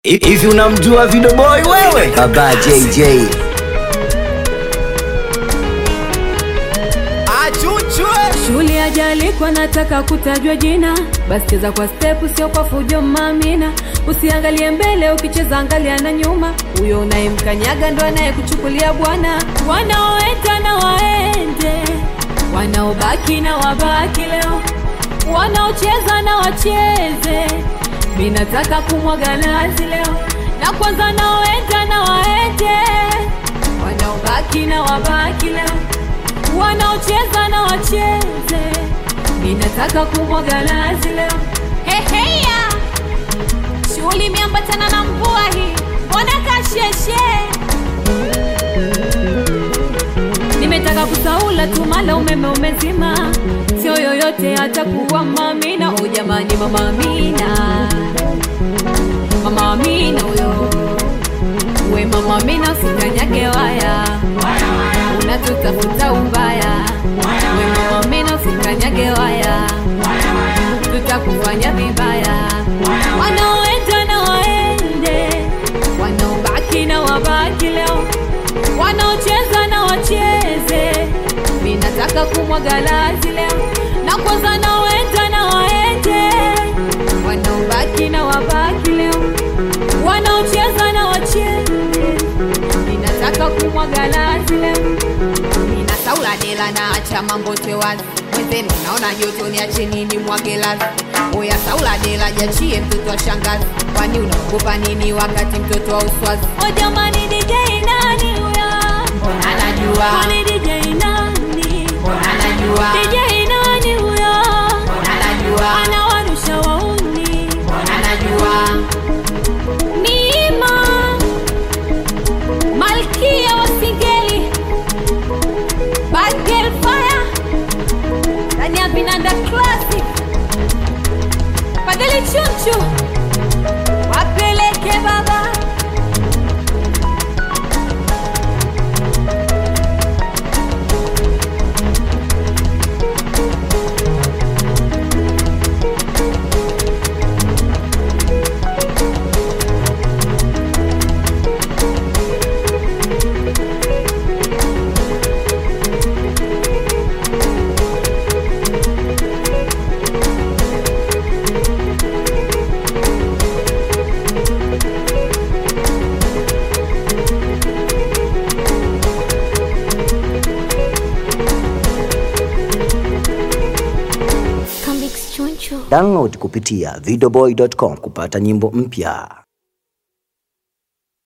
Hivi unamjua Video Boy wewe? Baba JJ. Achuchwe Shule ajalikwa nataka kutajwa jina, basi cheza kwa stepu, sio kwa fujo mamina. Usiangalie mbele, ukicheza angalia na nyuma. Huyo unayemkanyaga ndo anayekuchukulia bwana. Wanaoenda na waende, wanaobaki na wabaki leo, wanaocheza na wacheze. Mi nataka kumwaga nazi leo, na kwanza naoenda na waende, wanaobaki na wabaki leo wanaocheza na wacheze, ninataka kumwaga nazi leo. heheya shughuli imeambatana na mvua hii mbona kasheshe Nimetaka kusaula tu, mala umeme umezima, sio yoyote atakuwa mamina. O jamani, mama Amina, mama Amina huyo, we mama Amina, usikanyage waya, unatutafuta ubaya. We mama Amina, usikanyage waya, tutakufanya vibaya. Wanaoenda na waende, wanaobaki na wabaki leo wanaocheza na wacheze. Mi nataka kumwaga lazi leo, na kwanza naoenda na waende, wanaobaki na wabaki leo, wanaocheza na wacheze. Mi nataka kumwaga lazi leo, nina saula dela na acha mambo tewazi mwenzenu naona joto ni ache nini mwage lazi oya saula dela jachie mtoto wa shangazi kwani unaogopa nini wakati mtoto wa uswazi o jamani, DJ nani huyo? mbona anajua Kwani DJ nani? mbona anajua DJ nani huyo? mbona anajua Anawarusha wauni mbona anajua Nima Malkia wa Singeli Bad Girl Fire ndani ya Vinanda Classic Fadhili Chunchu wapeleke baba Download kupitia videoboy.com kupata nyimbo mpya.